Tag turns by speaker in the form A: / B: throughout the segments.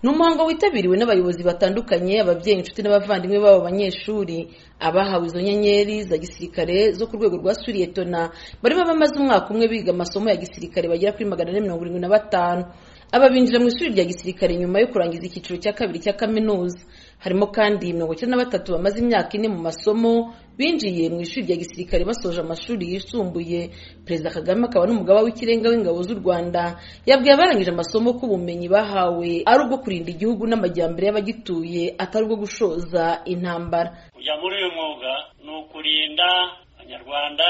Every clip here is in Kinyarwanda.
A: ni umuhango witabiriwe n'abayobozi batandukanye ababyeyi inshuti n'abavandimwe b'abo banyeshuri abahawe izo nyenyeri za gisirikare zo ku rwego rwa suriyetona barimo abamaze umwaka umwe biga amasomo ya gisirikare bagera kuri magana ane mirongo irindwi na batanu aba binjira mu ishuri rya gisirikare nyuma yo kurangiza icyiciro cya kabiri cya kaminuza harimo kandi mirongo icyenda na batatu bamaze imyaka ine mu masomo binjiye mu ishuri rya gisirikare basoje amashuri yisumbuye perezida kagame akaba n'umugaba w'ikirenga w'ingabo z'u rwanda yabwiye abarangije amasomo ko ubumenyi bahawe ari ubwo kurinda igihugu n'amajyambere y'abagituye atari ubwo gushoza intambara
B: kujya muri uyu mwuga ni ukurinda abanyarwanda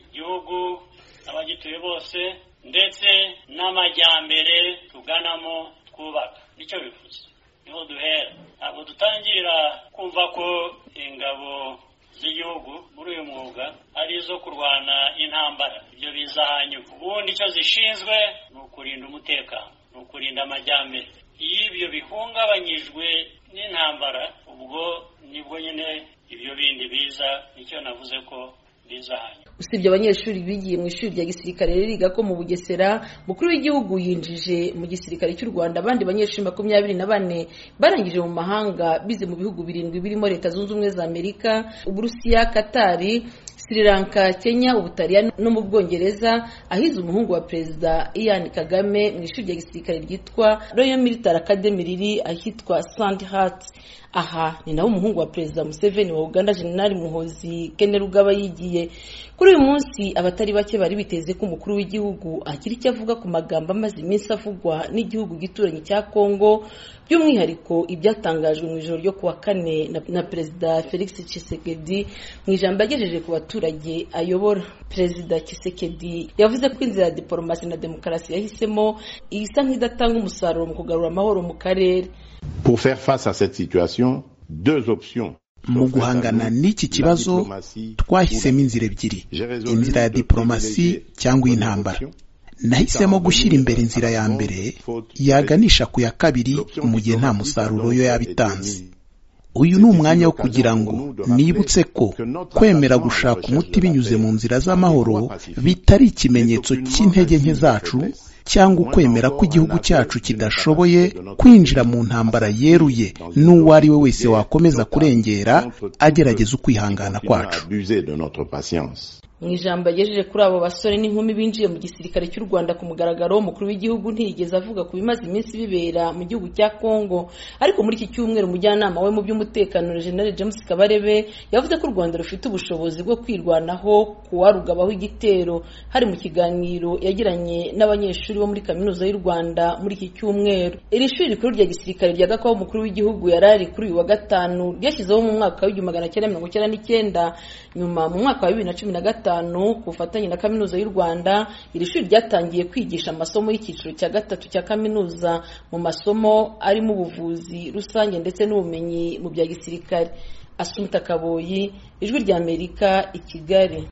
B: igihugu abagituye bose ndetse n'amajyambere tuganamo twubaka nicyo bivuze niho duhera ntabwo dutangira kumva ko ingabo z'igihugu muri uyu mwuga ari izo kurwana intambara ibyo biza hanyuma ubundi icyo zishinzwe ni ukurinda umutekano ni ukurinda amajyambere iyo ibyo bihungabanyijwe n'intambara ubwo nibwo nyine ibyo bindi biza nicyo navuze ko biza hanyuma
A: usibye abanyeshuri bigiye mu ishuri rya gisirikare riga ko mu bugesera mukuru w'igihugu yinjije mu gisirikare cy'u rwanda abandi banyeshuri makumyabiri na bane barangije mu mahanga bize mu bihugu birindwi birimo leta zunze ubumwe za amerika uburusiya katari sri lanka kenya ubutaliyani no mu bwongereza ahize umuhungu wa perezida ian kagame mu ishuri rya gisirikare ryitwa royal military academy riri ahitwa sandhat aha ni nawe umuhungu wa perezida museveni wa uganda jenerali muhozi kene rugaba yigiye kuri uyu munsi abatari bake bari biteze ko umukuru w'igihugu agira icyo avuga ku magambo amaze iminsi avugwa n'igihugu gituranyi cya kongo by'umwihariko ibyatangajwe mu ijoro ryo kuwa kane na perezida felix Tshisekedi mu ijambo yagejeje ku baturage ayobora perezida Tshisekedi yavuze ko inzira ya diporomasi na demokarasi yahisemo isa nk'idatanga umusaruro mu kugarura amahoro mu karere
C: Pour faire face à cette situation, deux options
D: mu guhangana n'iki kibazo twahisemo inzira ebyiri inzira ya diporomasi cyangwa iy'intambara nahisemo gushyira imbere inzira ya mbere yaganisha ku ya kabiri mu gihe nta musaruro yo yaba itanze uyu ni umwanya wo kugira ngo nibutse ko kwemera gushaka umuti binyuze mu nzira z'amahoro bitari ikimenyetso cy'intege nke zacu cyangwa ukwemera ko igihugu cyacu kidashoboye kwinjira mu ntambara yeruye n'uwo ari we wese wakomeza kurengera agerageza ukwihangana kwacu
A: mu ijambo yagejeje kuri abo basore n'inkumi binjiye mu gisirikare cy'u rwanda ku mugaragaro umukuru w'igihugu ntiyigeze avuga ku bimaze iminsi bibera mu gihugu cya congo ariko muri iki cyumweru umujyanama we mu by'umutekano General james kabarebe yavuze ko u rwanda rufite ubushobozi bwo kwirwanaho kuwarugabaho igitero hari mu kiganiro yagiranye n'abanyeshuri bo muri kaminuza y'u rwanda muri iki cyumweru iri shuri rikuru rya gisirikare rya gakwabo umukuru w'igihugu yari ari kuri uyu wa gatanu ryashyizeho mu mwaka w'igihumbi magana cyenda mirongo icyenda n'icyenda nyuma mu mwaka wa bibiri na cumi na gatanu ku bufatanye na kaminuza y'u rwanda iri shuri ryatangiye kwigisha amasomo y'icyiciro cya gatatu cya kaminuza mu masomo arimo ubuvuzi rusange ndetse n'ubumenyi mu bya gisirikare asumita kaboyi ijwi ry'amerika i kigali